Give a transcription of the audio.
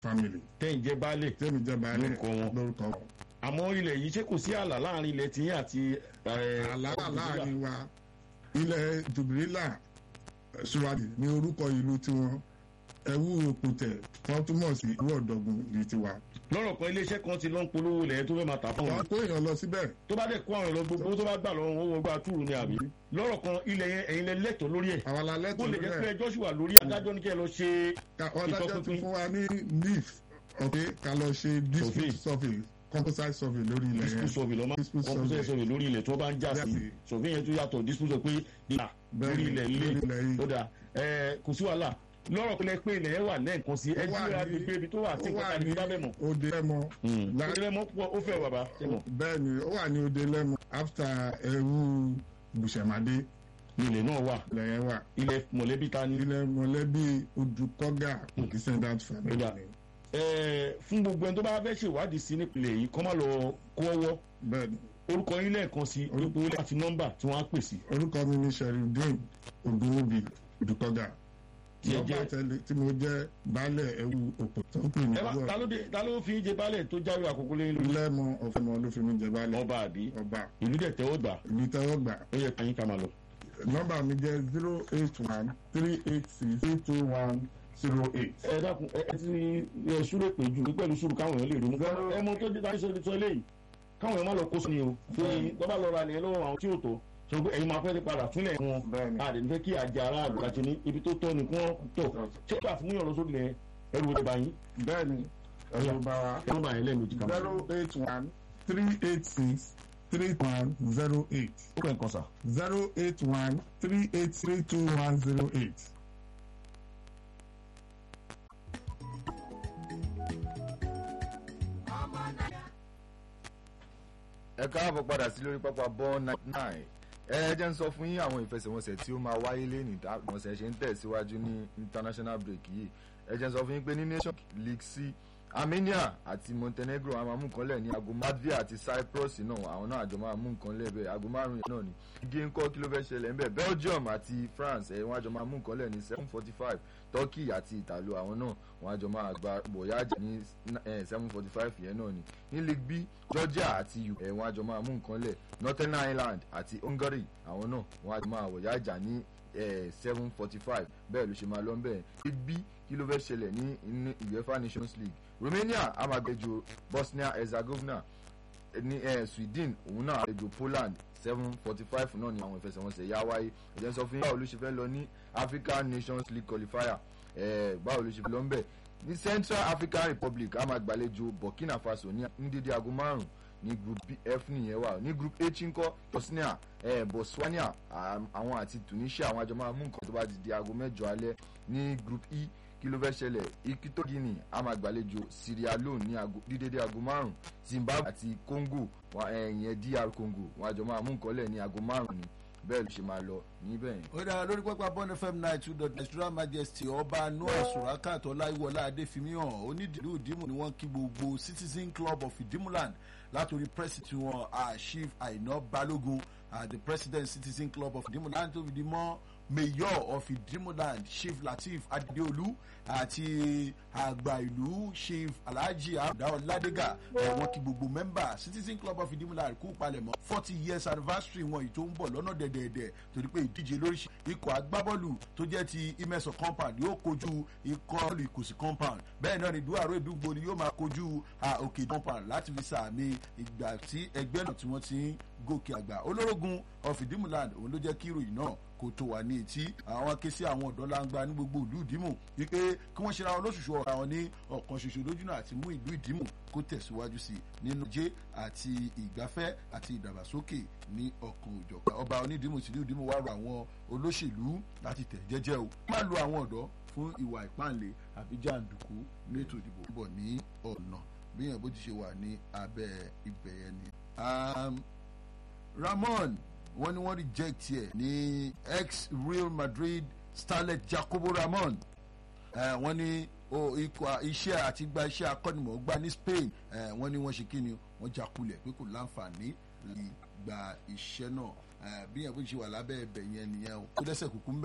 family tẹ́yìn jẹ́ baálẹ̀ tẹ́mi jẹ́ baálẹ̀ Lórúkọ wọn. lórúkọ wọn. àmọ́ ilẹ̀ yìí ṣé kò sí ààlà láàrin ilẹ̀ tiyín àti eh, àlàkà Jubrila? láàrin wa ilẹ̀ jubilila ṣùwádìí ní orúkọ ìlú tiwọn ẹ̀wù òkùtẹ̀ wọ́n túmọ̀ sí ìlú ọ̀dọ́gun ní tiwa. lọ́rọ̀ kan iléeṣẹ́ kan ti lọ ń polówó ilẹ̀ tó fẹ́ máa tà fún wọn wọ́n kó èèyàn lọ síbẹ̀ tó bá dẹ̀ kó àwọn èèyàn gbogbo tó bá gbà lọ́wọ́ wọn wọ́n gba túrú ni àbí lọ́rọ̀ kan ilẹ̀ yẹn ẹ̀yin lẹ lẹ́tọ̀ọ́ lórí ẹ̀ àwọn alẹ́ bó tó lè jẹ́ pé lẹ̀ ẹjọ́ sì wà lórí adájọ́ ní kẹ́ ẹ lọ ṣe ọ̀dájọ́ ti ìtọ́pinpin. fún wa ní leaf ọ̀kẹ́ ká lọ ṣe dispute survey composite survey lórí ilẹ̀ dispute yẹn survey lọ́mọ Dispute composite survey. survey lórí ilẹ̀ tó bá ń já sí Bẹ́ẹ̀ni. survey yẹn tó yàtọ̀ dispute survey pé ìlà Bẹ́ẹ̀ni, lórí ilẹ̀ ilé lórí ilẹ̀ yìí. ó dà ẹ kò sí wàhálà lọ́rọ̀ pé pé ilẹ̀ yẹn wà lẹ́ẹ̀kan sí ẹ Ó wà jí ní- agbègbè ibi tó wà tí ó nǹkan wà kan ní ní bá bẹ̀ mọ̀ òde lẹ́mọ La- ilẹ̀ mọ́ pọ̀ ó fẹ́ bàbá ẹ mọ̀ bẹ́ẹ̀ ni ó wà ní òde lẹ́mọ after ẹ̀rú bùsẹ̀mádé ilẹ̀ náà wà ilẹ̀ yẹn wà ilẹ̀ mọ̀lẹ́bí ta ni ilẹ̀ mọ̀lẹ́bí odùkọ́gà descendant family Ó dà. ni ẹ fún gbogbo ẹni tó bá fẹ́ ṣèwádìí sí nípìnlẹ̀ yìí kọ́ má lọ kó ọwọ́ bẹ́ẹ̀ ni orúkọ yín lẹ́ẹ̀kan sí orúkọ yín àti nọ́mbà tí wọ́n á pè sí orúkọ mi ni sherifdin ogunwubi odùkọ́gà Tí ẹ nọ́mbà jẹ́- tẹ́lẹ̀ tí mo jẹ́ baálẹ̀ ẹ̀wù òpó tó ń pè ní ẹ bá ta ló dé ta ló fi ń jẹ baálẹ̀ tó jáwé àkókò lẹ́yìn lórí lẹ́mọ ọ̀fẹ́mọ ló fi mi jẹ baálẹ̀ ọba àbí ọba ìlú dẹ̀ tẹ́wọ́ gbà ìlú tẹ́wọ́ gbà ó yẹ ká yín ká máa lọ. nọ́mbà mi jẹ́ zero eight one three eight six three two one zero eight. ẹ dákun ẹ ẹ ti ẹ súré pé ju pẹ̀lú sùúrù káwọn èèyàn lè ronú. ẹ mọ tó dé tàbí sọ sọ eléyìí káwọn èèyàn má lọ kó sí ni o tó yín tó bá lọ ra nìyẹn lọ́wọ́ àwọn tí ò tó sọ pé ẹ̀yin máa fẹ́ ti padà fúnlẹ̀ wọn Bẹ́ẹ̀ni. a lè ní fẹ́ kí àjà aráàlú láti ní ibi tó tọ́ ni kí wọ́n tọ̀ ṣé ìgbà fún yàn lọ sórí lẹ ẹrù wo bá yín bẹ́ẹ̀ni ẹ̀rọ bá wa ẹrù bá yín lẹ́nu jìkà. zero eight one three eight six three one zero eight ó kàn kàn sà. zero eight one three eight three two one zero eight. ẹ káàbọ̀ padà sí lórí pápá ball ninety nine ẹ jẹ́ ń sọ fún yín àwọn ìfẹsẹ̀wọnsẹ̀ tí ó máa wáyé lẹ́nìí ìfẹsẹ̀wọnsẹ̀ ṣe ń tẹ̀síwájú ní international break yìí ẹ jẹ́ ń sọ fún yín pé ní nation league c armenia àti montenegro àwọn máa mú nǹkan lẹ̀ ní aago latvia àti cyprus náà àwọn náà àjọ máa mú nǹkan lẹ̀ bẹ́ẹ̀ aago márùn-ún yẹn náà ni igi ńkọ́ kí ló fẹ́ ṣẹlẹ̀ ńbẹ̀ belgium àti france ẹ̀ wọ́n àjọ máa mú nǹkan lẹ̀ ní seven forty five turkey àti italo àwọn náà wọ́n àjọ máa gba bòyájà ní seven forty five yẹn náà ni ní league b georgia àti uk ẹ̀ wọ́n àjọ máa mú nǹkan lẹ̀ northern ireland àti hungary àwọn náà wọ́n àjọ máa wòyájà ní seven forty five bẹ́ẹ̀ ló ṣe máa lọ bẹ́ẹ̀ league b kí ló fẹ́ ṣẹlẹ̀ ní ní uefa nations league romania á máa gbẹ́jọ bosnia herzegovina ní eh, sweden òun náà àlejò poland seven forty five náà ni àwọn ìfẹsẹ̀wọnsẹ̀ yá wáyé ẹ̀jẹ̀ sọ fún yín báwo ló ṣe fẹ́ lọ ní african nations league qualifier eh, báwo ló ṣe fẹ́ lọ ń bẹ̀ ní central african republic á máa gbàlejò burkina faso ní ní dédé aago márùn ní group f nìyẹn wà ní group h ńkọ́ bosnia eh, botswana àm- àwọn àti tunisia àwọn àjọ máa mú nǹkan tó bá ti di aago mẹ́jọ alẹ́ ní group e kí ló fẹ́ ṣẹlẹ̀ ikito guinea a máa gbàlejò sierra leone ní aago- ní dédé aago márùn zimbabwe àti congo wọn ìyẹn dr congo wọn àjọ máa mú nǹkan lẹ̀ ní aago márùn ni bẹ́ẹ̀ ló ṣe máa lọ níbẹ̀ yẹn. ó dára lórí pápá bond fm nine two dot nigeria majesty ọba noah surakat ọláìwọlá adéfimihan onídìrí ìdímù ni wọ́n kí gbogbo citizen club of idimuland látòrí president wọn chief aina balogun uh, the president citizen club of idimuland tó fi di mọ́ mayor of idimuland chief lateef adeolu àti àgbà ìlú chief alhaji abdul ladega wọn kí gbogbo member citizen club of idimuland kú palẹ̀mọ́ forty years anniversary wọn yìí tó ń bọ̀ lọ́nà dẹ̀dẹ̀dẹ̀ torí pé ìdíje lóríṣi ikọ̀ agbábọ́ọ̀lù tó jẹ́ ti imeso compound yóò kojú ikọ̀ ìkòsí compound bẹ́ẹ̀ náà ni duaro edugbo ni yóò máa kojú ah, òkè compound láti fi sàmì ìgbà tí ẹgbẹ́ náà tí wọ́n ti ń gòkè àgbà olórogún of idimuland òun ló jẹ́ kí ìròyìn náà kò tó wà ní etí àwọn ké sí àwọn ọ̀dọ́ langba ní gbogbo ìlú ìdímù wípé kí wọ́n ṣera wọn lóṣooṣù ọ̀rọ̀ àwọn ní ọ̀kan ṣoṣo lójúnà àti mú ìlú ìdímù kó tẹ̀síwájú sí i nínú jẹ́ àti ìgbafẹ́ àti ìdàgbàsókè ní ọ̀kan òjọ̀kan ọba onídìímù tìlú ìdímù wá rọ àwọn olóṣèlú láti tẹ̀ jẹ́jẹ́ o má lo àwọn ọ̀dọ́ fún ìwà ìpáǹle àbí jàǹdùkú ní ètò ìdìbò bọ̀ ní ọ̀nà bí yẹn bó ti ṣe wà ní abẹ́ ibẹ̀ yẹn ni. Um, ramon wọ́n ní wọ́n reject ẹ̀ ní ex real madrid starlet jacobo ramon eh, wọ́n ní o ikọ̀ iṣẹ́ àti gba iṣẹ́ akọ́nimọ̀ọ́gbá ní spain eh, wọ́n ní wọ́n ṣe kí ni wọ́n jakulẹ̀ pé kò láǹfààní láti gba iṣẹ́ náà eh, bí yẹn bó ṣe wà lábẹ́ ẹbẹ̀ yẹn nìyẹn o kó dẹ́sẹ̀ kúkú ń bẹ̀.